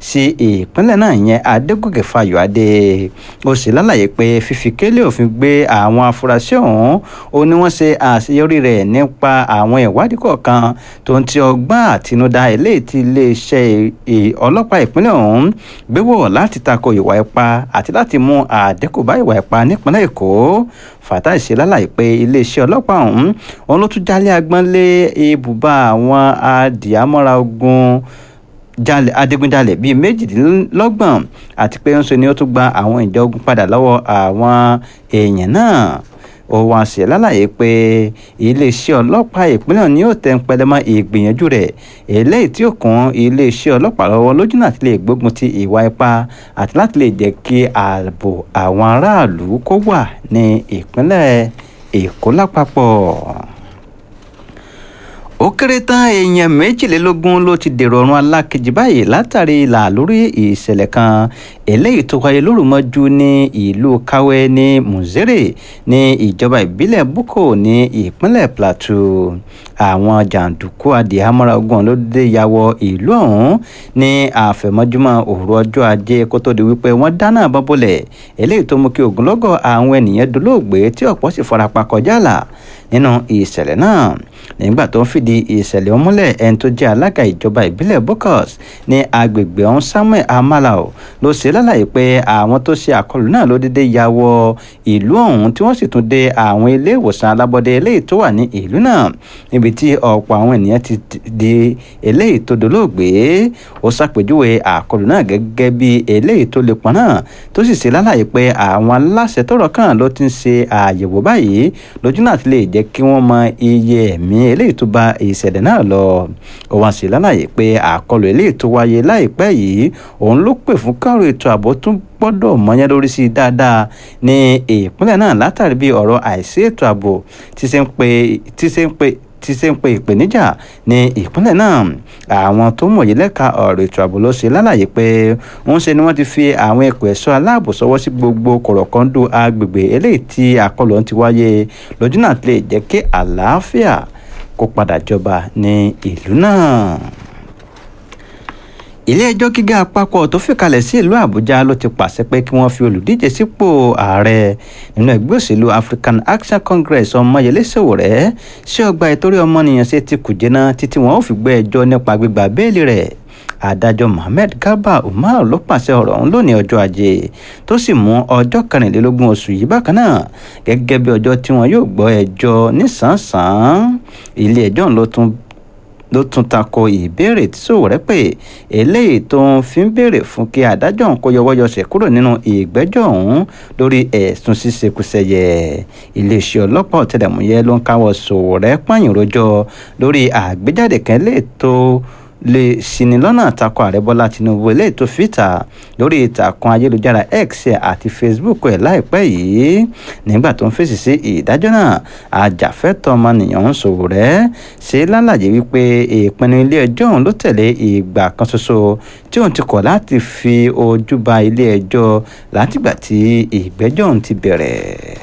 sí ìpínlẹ̀ náà yẹn adégòkè fayọ̀adé ó sì lálàyé pé fífi kélé òfin gbé àwọn afurasí ọ̀hún ó ní wọ́n ṣe àṣeyọrí rẹ̀ nípa àwọn ìwádìí kọ̀ọ̀kan tó ń ti ọgbọ́n àtinúdá eléyìí tí iléeṣẹ́ ọlọ́pàá ìpínlẹ̀ ọ̀hún gbéwò láti tako ìwà ipá àti láti mú àdínkù bá ìwà ipá nípínlẹ̀ èkó fatai ṣe lálàyé pé iléeṣẹ́ ọlọ́pàá ọ̀hún òun ló tún jálé agbọ́n lé ibùba àwọn adìyàmọ́ra ogun jalè adigunjalè bíi méjìdínlọ́gbọ̀n àti pé ń ṣe ni ó tún gba àwọn ìjọ ogun padà lọ́wọ́ àwọn èèyàn náà ó wá sí lálàyé pé iléeṣẹ́ ọlọ́pàá ìpínlẹ̀ ní yóò tẹ́ ń pẹlẹmọ́ ìgbìyànjú rẹ̀ eléyìí tí ó kún iléeṣẹ́ ọlọ́pàá lọ́wọ́ lójú náà ti lè gbógun ti ìwà ipá àti láti lè jẹ́ kí ààbò àwọn aráàlú kó wà ní ìpínlẹ̀ èkó lápapọ̀ ó kéré tán èèyàn méjìlélógún ló ti dèrò ọ̀run alákejì báyìí látàrí ìlà lórí ìṣẹ̀lẹ̀ kan eléyìí tó wáyé lórúmọ́jú ní ìlú kawe ní muzere ní ìjọba ìbílẹ̀ buko ní ìpínlẹ̀ plateau àwọn jàǹdùkú adìhámọ́ra ogun ló dé ya wọ ìlú ọ̀hún ní àfẹ̀mọ́júmọ́ òru ọjọ́ ajé kó tó di wípé wọ́n dáná bọ́bọ́lẹ̀ eléyìí tó mú kí ogunlọ́gọ̀ àwọn ènìyàn dolóògbé tí ọ̀pọ̀ sì farapa kọjá là nínú ìṣẹ̀lẹ̀ náà nígbà tó ń fìdí ìṣẹ̀lẹ̀ ọ̀hún múlẹ̀ ẹni tó jẹ́ alága ìjọba ìbílẹ̀ bokos ní agbègbè ọ̀hún samuel amalao ló ṣe lálàyé pé àwọn tó ṣe àkọlù náà ló dédé ya wọ ìlú ọ̀hún tí wọ́n sì tún dé àwọn ilé ìwòsàn alábọ́dé eléyìí tó wà ní ìlú náà níbi tí ọ̀pọ̀ àwọn ènìyàn ti di eléyìí tó dolóògbé ó ṣàpèjúwe àkọlù náà gẹ́gẹ́ bí eléyìí tó le pọn náà tó sì ṣe lálàyé pé àwọn aláṣẹ tọ́rọ̀ kàn ló ti ń ṣe àyẹ̀wò báyìí lójú náà ti lè jẹ́ kí wọ́n mọ iye ẹ̀mí eléyìí tó bá ìṣẹ̀lẹ̀ náà lọ ó wá sí lálàyé pé àkọlù eléyìí tó wáyé láìpẹ́ yìí òun ló pè fún káàrò ètò ààbò tún gbọ́dọ̀ mọ́yán lórí sí i dáadáa ní ìpínlẹ̀ náà látàrí bí ọ̀rọ̀ àìsí ètò ààbò tí ṣe ń pe tí ṣe ń pe ti ṣe ń pe ìpèníjà ní ìpínlẹ̀ náà àwọn tó mọ̀yé lẹ́ka ọ̀rọ̀ ètò ààbò ló ṣe lálàyé pé ń ṣe ni wọ́n ti fi àwọn ẹ̀kọ́ ẹ̀ṣọ́ aláàbò sọwọ́ sí gbogbo kọ̀rọ̀kọ́ńdò agbègbè eléyìí tí àkọlù ọ̀hún ti wáyé lójú náà lè jẹ́ kí àlàáfíà kó padà jọba ní ìlú náà ilé-ẹjọ́ gíga àpapọ̀ tó fìkalẹ̀ sí ìlú àbújá ló ti pàṣẹ pé kí wọ́n fi olùdíje sípò ààrẹ nínú ẹgbẹ́ òṣèlú african action congress ọmọyẹlé sowore sí ọgbà ìtorí ọmọnìyàn ṣe ti kùjẹ́ náà títí wọn ò fi gbé ẹjọ́ nípa gbígba béèlì rẹ̀ adájọ́ mohammed garba umar ló pàṣẹ ọ̀rọ̀ ọ̀hún lónìí ọjọ́ ajé tó sì mú ọjọ́ kẹrìnlélógún oṣù yìí bákan náà gẹ́gẹ́ bí ọjọ́ tí wọn yóò gbọ́ ẹjọ́ nísànsán ilé ẹjọ́ ló tún ló tún tako ìbéèrè tí Sowore pé eléyìí tó ń fi ń béèrè fún kí adájọ́ òun kó yọwọ́yọsẹ̀ kúrò nínú ìgbẹ́jọ́ ọ̀hún lórí ẹ̀sùn ṣíṣekúṣẹyẹ iléeṣẹ́ ọlọ́pàá ọ̀tẹlẹ̀múyẹ́ ló ń káwọ́ Sowore pààyàn rojọ́ lórí àgbéjáde kan lè tó lè ṣini lọ́nà takò ààrẹ bọ́lá tinubu eléyìí tó fìtà lórí ìtàkùn ayélujára x àti facebook ẹ̀ láìpẹ́ yìí nígbà tó ń fèsì sí ìdájọ́ náà ajàfẹ́tọ̀ọ́ ọmọnìyàn ń Sowore ṣe lálàyé wípé ìpinnu ilé ẹjọ́ òun ló tẹ̀lé ìgbà kan ṣoṣo tí òun ti kọ̀ láti fi ojú ba ilé ẹjọ́ látìgbà tí ìgbẹ́jọ́ òun ti bẹ̀rẹ̀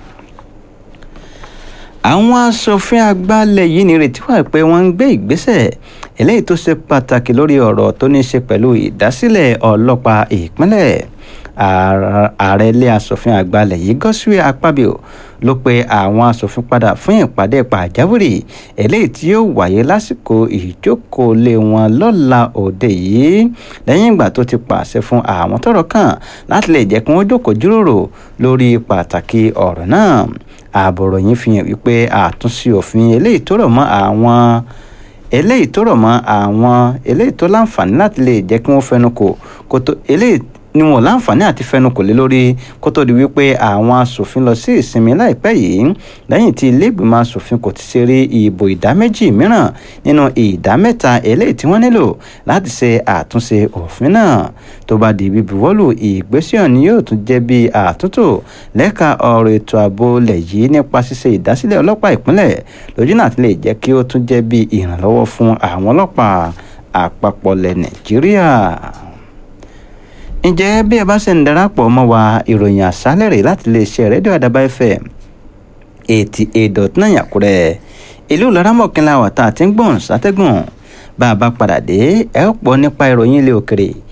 àwọn asòfin àgbàlẹ̀ yìí nírètí wà pé wọ́n ń gbé ìgbésẹ̀ eléyìí tó ṣe pàtàkì lórí ọ̀rọ̀ tó ní í ṣe pẹ̀lú ìdásílẹ̀ ọlọ́pàá ìpínlẹ̀ ààrẹ ilé asòfin àgbàlẹ̀ yìí Godswill Akpabio ló pe àwọn asòfin padà fún ìpàdé pàjáwìrì eléyìí tí yóò wáyé lásìkò ìjókòólé wọn lọ́la òde yìí lẹ́yìn ìgbà tó ti pàṣẹ fún àwọn tọ́rọ̀ kàn láti lè jẹ́ kí wọ́n jókòó jíròrò lórí pàtàkì ọ̀rọ̀ náà ààbọ̀rọ̀ yìí fi hàn wípé àtúnṣe òfin eléyìí tó rọ̀ mọ́ àwọn eléyìí tó rọ̀ mọ́ àwọn eléyìí tó láǹfààní láti lè jẹ́ kí wọ́n fẹnu kò kó tó eléyìí ni wọn láǹfààní àti fẹnu kò lé lórí kó tó di wípé àwọn asòfin lọ sí ìsinmi láìpẹ́ yìí lẹ́yìn tí ilé ìgbìmọ̀ asòfin kò ti ṣe rí ìbò ìdá méjì mìíràn nínú ìdá mẹ́ta eléyìí tí wọ́n nílò láti ṣe àtúnṣe òfin náà tó bá di bíbuwọ́lù ìgbésẹ̀ ọ̀hún yóò tún jẹ́ bí àtúntò lẹ́ka ọ̀rọ̀ ètò ààbò lẹ̀ yìí nípa ṣíṣe ìdásílẹ̀ ọlọ́pàá ìpínlẹ̀ lójú náà ti lè jẹ́ kí ó tún jẹ́ bí ìrànlọ́wọ́ fún àwọn ọlọ́pàá àpapọ̀ lẹ̀ Nàìjíríà ǹjẹ́ bí ẹ bá ṣe ń darapọ̀ mọ́ wa ìròyìn àṣálẹ̀ rẹ̀ láti lè ṣe rédíò àdàbà fm eighty eight dot nine àkúrẹ́ ìlú laramọ̀kínlá wà tá a ti ń gbọ̀n sátẹ́gùn bá a bá padà dé ẹ ó pọ̀ nípa ìròyìn ilé òkèrè